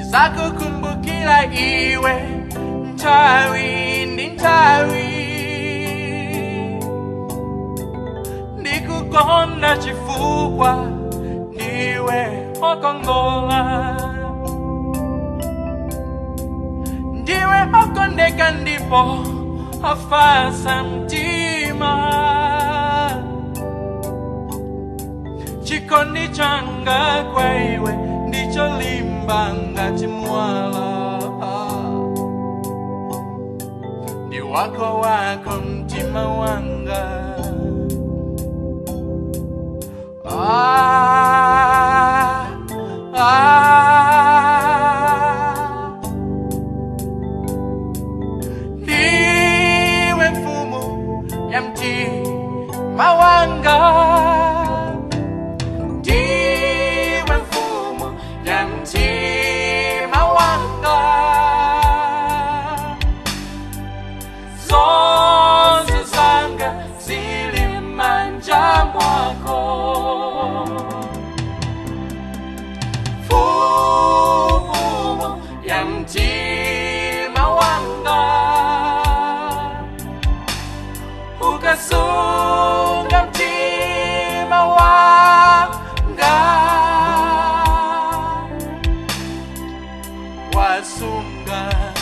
ndizakukumbukira iwe nthawi ndi nthawi ndikukonda chifukwa ndiwe okongola ndiwe okondeka ndipo ofasa mtima chikondi changa kwa iwe ndicho limba ngati mwala ndi wako wako mtima wanga ah, ah. ndiwe mfumu ya mtima wanga ndiwe mfumu ya mtima wanga zonse zanga zili manja mwako mfumu ya mtima wanga ukasunga mtima wanga wasunga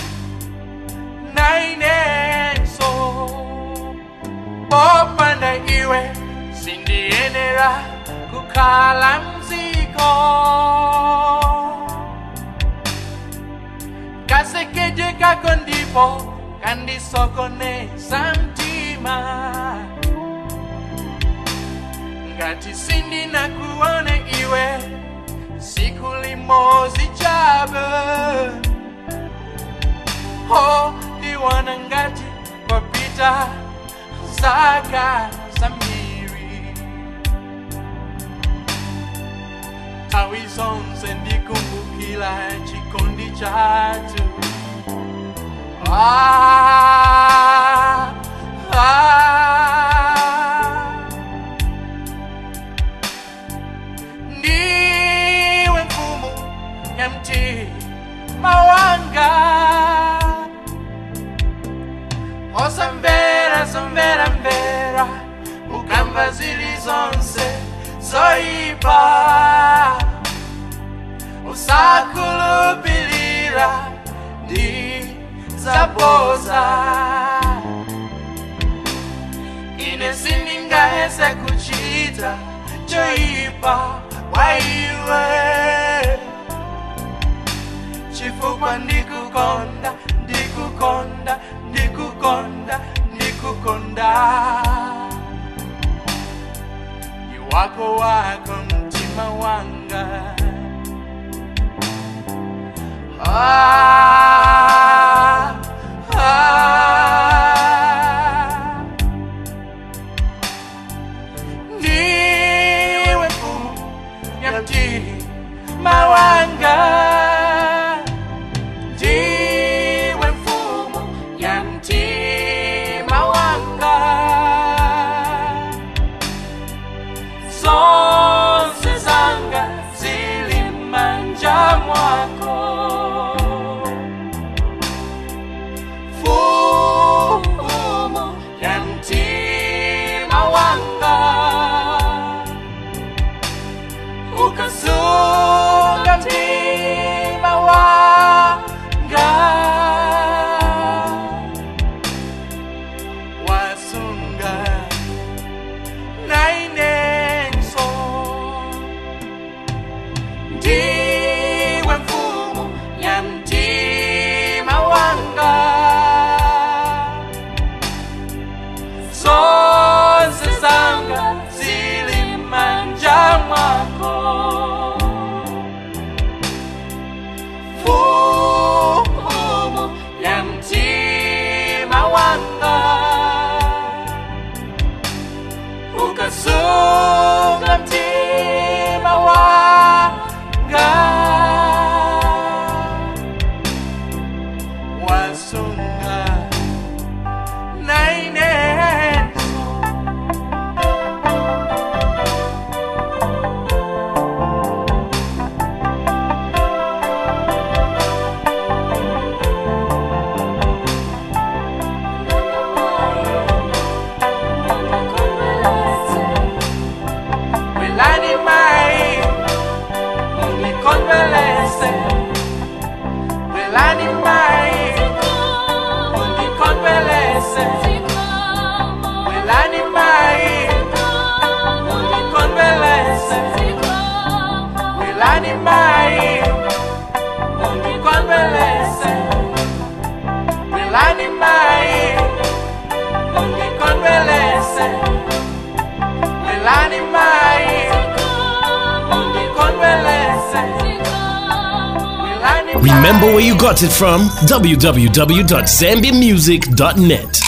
nainenso popanda iwe sindiyenera kukhala mziko kasekeje kako ndipo kandisokoneza mtima ngati sindinakuone iwe siku limozi chabe ho iwana ngati kwapita zaka zambiri nthawi zonse ndikumbukira chikondi chathu ah, ah. ndiwe mfumu ya mtima wanga osamvera samvera mvera ukamva zili zonse zoipa usakulupilira ndi zaboza ine sindingahese kuchita choipa kwa iwe chifukwa ndikukonda ndikukonda ndikukonda ndikukonda ni wako wako mtima wanga ah, ah. ndiwe mfumu ya mtima wanga ndiwe mfumu ya mtima wanga zonse zanga zili manja mwako Welani mai Undikonwelese Welani mai Undikonwelese Welani mai Remember where you got it from? www.zambiamusic.net.